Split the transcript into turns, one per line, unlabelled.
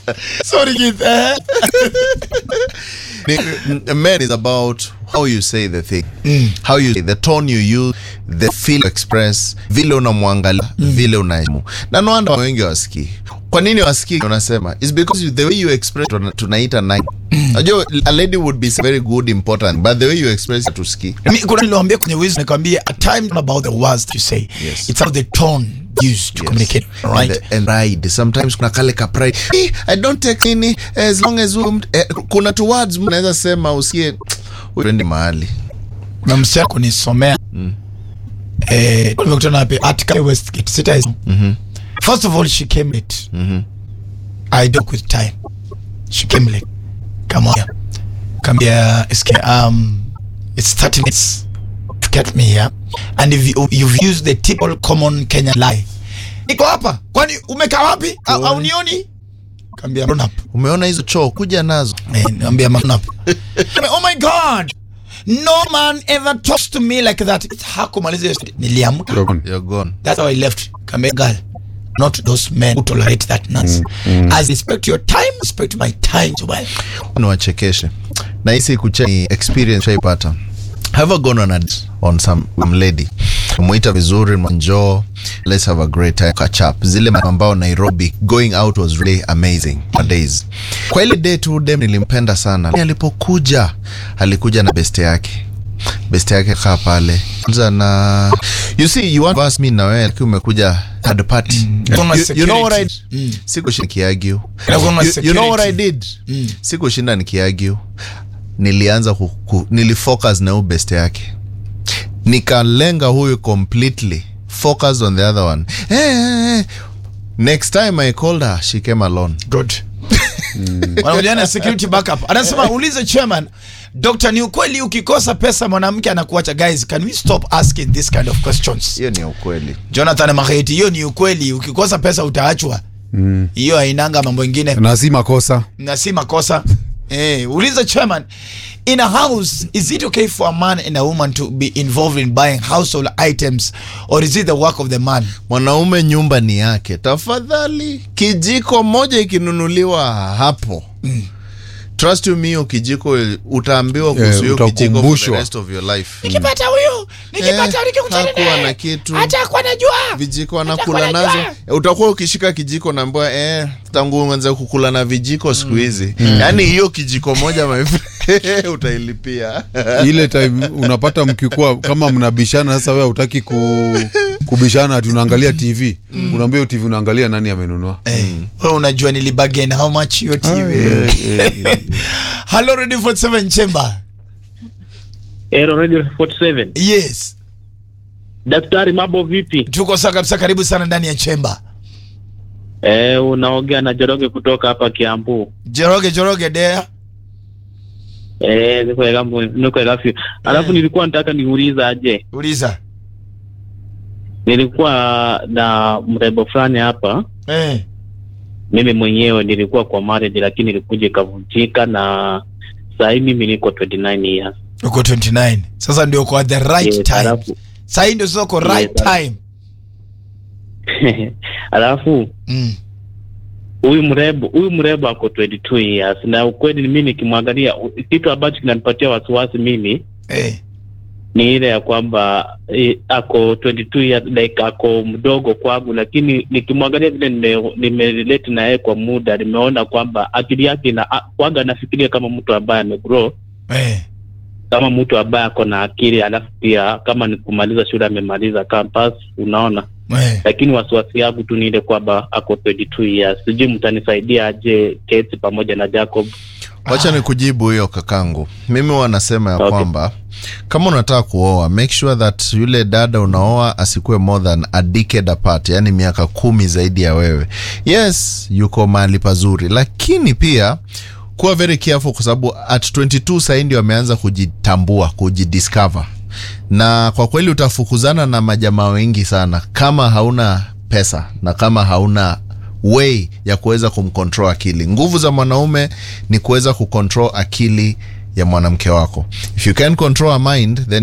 Sorry, Keith. Eh?
Ni- men is about how you say the thing how you the tone you use the feel you express vile unamwangalia vile unaimu na no wonder wengi wasikii kwa nini wasikii unasema is because you, the way you express tuna- tunaita nine najua a lady would be very good important but the way you express tusikii
Mi- kuna niliwaambia kwenye wisdom nikwambia at times not about the words that you say
Yes.
it's about the tone used to communicate right
and, the, and pride sometimes kuna kale ka pride "Eh, i don't take nini as long as um, eh, kuna tu words unaweza sema usikie uende mahali
kuna msichana kunisomea eh nimekutana wapi article Westgate sita first of all she came late I doke with time she came late come on kambia iske um it's 30 minutes to get me here and if you, you've used the typical common Kenyan lie niko hapa kwani umekaa wapi au au nioni kambia run up
umeona hizo choo kuja nazo
Eh, niambia man up. oh my god no man ever talks to me like that hakumaliza hiyo story. niliamka
you're gone
that's how i left kambia girl not those men who tolerate that nonsense as respect your time respect my time as well
niwachekeshe na hisi kuche ni experience shaipata have I gone on a date on some um, lady mwita vizuri njoo let's have a great time catch up zile mambo ambao Nairobi going out was really amazing for days kwa ile day tu dem nilimpenda sana alipokuja alikuja na beste yake beste yake kaa pale Kwanza na you see you want to ask me na wewe lakini umekuja third party
Kuna
you, you know what I
security. Mm.
sikushinda nikiargue
Na kuna
you, you know what I
security.
did sikushinda nikiargue nilianza ku, ku, nilifocus na huyu best yake nikalenga huyu completely focus on the other one eh, eh, eh. next time i called her she came alone
good wanakuja na security backup anasema ulize chairman Dr. ni ukweli ukikosa pesa mwanamke anakuacha guys can we stop asking this kind of questions
hiyo ni ukweli
Jonathan Maheti hiyo ni ukweli ukikosa pesa utaachwa hiyo hainanga mambo ingine
na si makosa
na si makosa eh uliza chairman in a house is it okay for a man and a woman to be involved in buying household items or is it the work of the man
mwanaume nyumba ni yake tafadhali kijiko moja ikinunuliwa hapo trust you me hiyo kijiko utaambiwa kuhusu hiyo kijiko for the
utakumbushwa.
rest of your life
nikipata huyu nikipata
Eh,
nikikutana
hakuwa
naye,
na kitu.
hata kwa najua
vijiko
Hata
wanakula
kwa
nazo
najua.
Eh, utakuwa ukishika kijiko naambiwa eh, tangu uanze kukula na vijiko siku hizi yaani hiyo kijiko moja my friend, utailipia
ile time unapata mkikuwa kama mnabishana sasa wewe hutaki ku, kubishana ati unaangalia tv unaambia hiyo tv unaangalia nani amenunua
Eh, wewe unajua nilibagen how much hiyo TV hello ready for 7 chamber
Aero Radio 47.
yes
Daktari, mambo vipi?
tuko sawa kabisa karibu sana ndani ya chamber
Eh, unaongea na Joroge kutoka hapa Kiambu.
joroge joroge dea
Eh, niko Kiambu, niko Kiambu. Alafu nilikuwa nataka niuliza aje.
uliza
Nilikuwa na mrembo fulani hapa.
eh
Mimi mwenyewe nilikuwa kwa marriage lakini ilikuja ikavunjika na saa hii mimi niko 29 years.
uko 29 sasa ndio kwa the right
Yes,
time
alafu
sahii ndio sasa uko
Yes,
right
alafu-
time
alafu
mm.
huyu mrembo huyu mrembo ako 22 years na ukweli mimi nikimwangalia u- kitu ambacho kinanipatia wasiwasi mimi
eh.
ni ile ya kwamba eh, ako 22 years like ako mdogo kwangu, lakini nikimwangalia vile nime- nimerelate na yeye kwa muda, nimeona kwamba akili yake ina a- kwanza anafikiria kama mtu ambaye amegrow,
Eh.
kama mtu ambaye ako na akili, alafu pia kama ni kumaliza shule amemaliza campus, unaona.
Eh.
Lakini wasiwasi yangu tu ni ile kwamba ako 22 years. Sijui mtanisaidia aje Kate pamoja na Jacob.
wacha ni kujibu hiyo kakangu mimi wanasema ya
Okay.
kwamba kama unataka kuoa make sure that yule dada unaoa asikuwe more than a decade apart yani miaka kumi zaidi ya wewe yes yuko mahali pazuri lakini pia kuwa very careful kwa sababu at 22 sahii ndio ameanza kujitambua kujidiscover na kwa kweli utafukuzana na majamaa wengi sana kama hauna pesa na kama hauna way ya kuweza kumcontrol akili nguvu za mwanaume ni kuweza kucontrol akili ya mwanamke wako if you can control a mind then